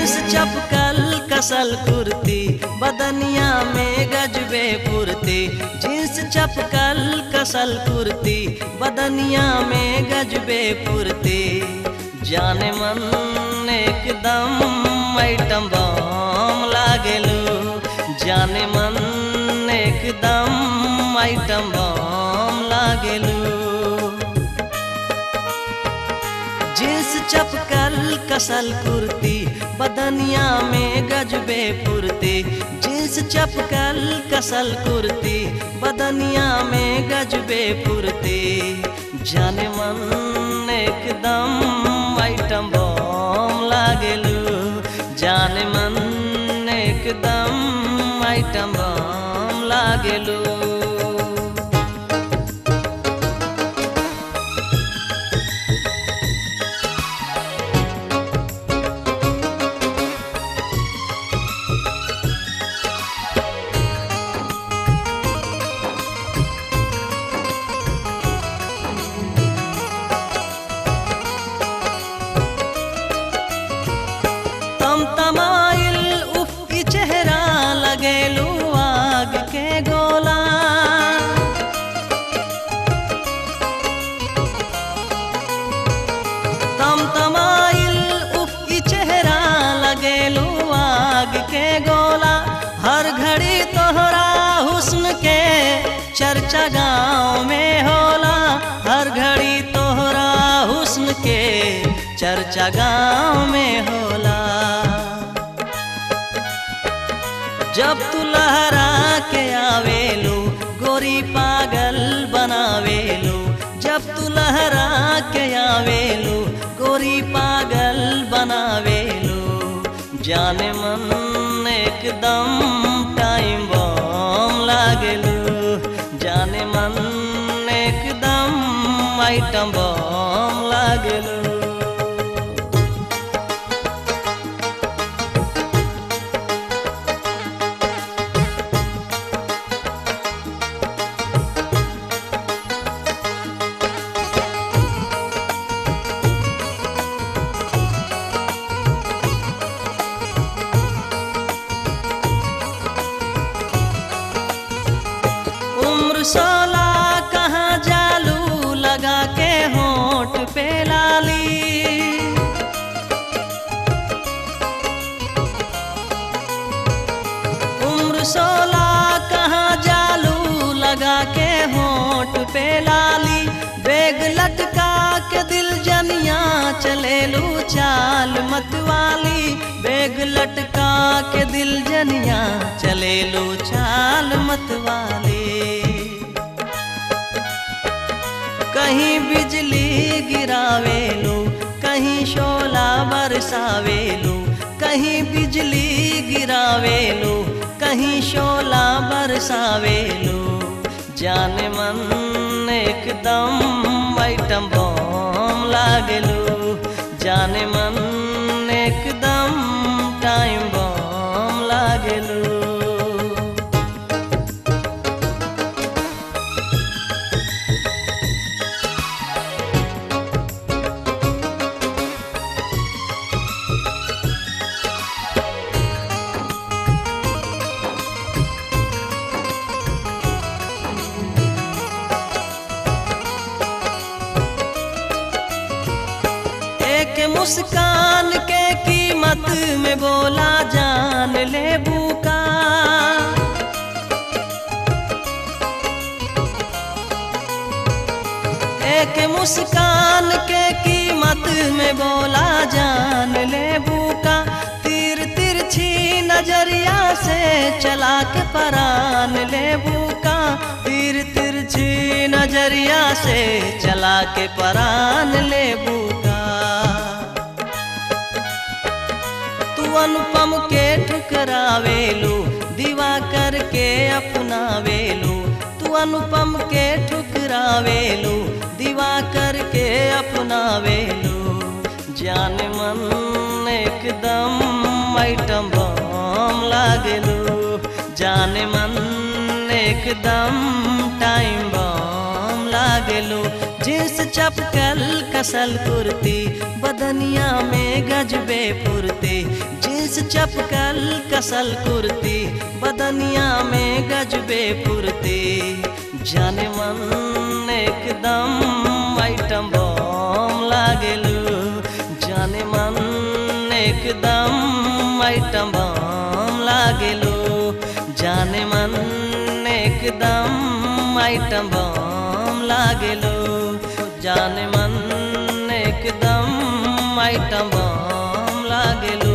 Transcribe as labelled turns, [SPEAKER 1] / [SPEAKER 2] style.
[SPEAKER 1] jeans चपकल कसल कुर्ती बदनिया में गजबे फुर्ती जींस चपकल कसल कुर्ती बदनिया में गजबे फुर्ती जाने मन एकदम आइटम बम लागेलू जाने मन एकदम आइटम बम लागेलू जींस चपकल कसल कुर्ती बदनिया में गजबे फुर्ती जींस चपकल कसल कुर्ती बदनिया में गजबे फुर्ती जाने मन एकदम आइटम बम लागेलू जाने मन एकदम आइटम बम लागेलू तम तमाइल उफ की चेहरा लगेलू आग के गोला तम तमाइल उफ की चेहरा लगेलू आग के गोला हर घड़ी तोहरा हुस्न के चर्चा गाँव में होला हर घड़ी तोहरा हुस्न के चर्चा गाँव में होला जब तू लहरा के आवेलू गोरी पागल बनावेलू जब तू लहरा के आवेलू गोरी पागल बनावेलू जाने मन एकदम टाइम बम लागेलू जाने मन एकदम आइटम बम लागेलू उम्र सोलह कहाँ जालू लगा के होठ पे लाली उम्र सोलह कहाँ जालू लगा के होठ पे लाली बेग लटका के दिल जनिया चलेलू चाल मतवाली बेग लटका के दिल जनिया चलेलू चाल मतवाली कहीं बिजली गिरावेलू कहीं शोला बरसावेलू कहीं बिजली गिरावेलू कहीं शोला बरसावेलू जाने मन एकदम आइटम बम लागेलू जाने मन एकदम टाइम बम लागेलू एक मुस्कान के कीमत में बोला जान ले बूका एक मुस्कान के कीमत में बोला जान ले बूका तीर तिरछी नजरिया से चला के परान ले बूका तीर तिरछी नजरिया से चला के परान ले बूका तू अनुपम के ठुकरावेलू दीवा करके अपनावेलू तू अनुपम के ठुकरावेलू दीवा करके अपनावेलू जान मन एकदम आइटम बम लागेलू जान मन एकदम टाइम बम लागेलू जींस चपकल कसल कुर्ती बदनिया में गजबे फुर्ती जींस चपकल कसल कुर्ती बदनिया में गजबे फुर्ती जाने मन एकदम आइटम बम लागेलू जाने मन एकदम आइटम बम लागेलू जाने मन एकदम आइटम बम लागेलू जाने मन एकदम आइटम बम लागेलू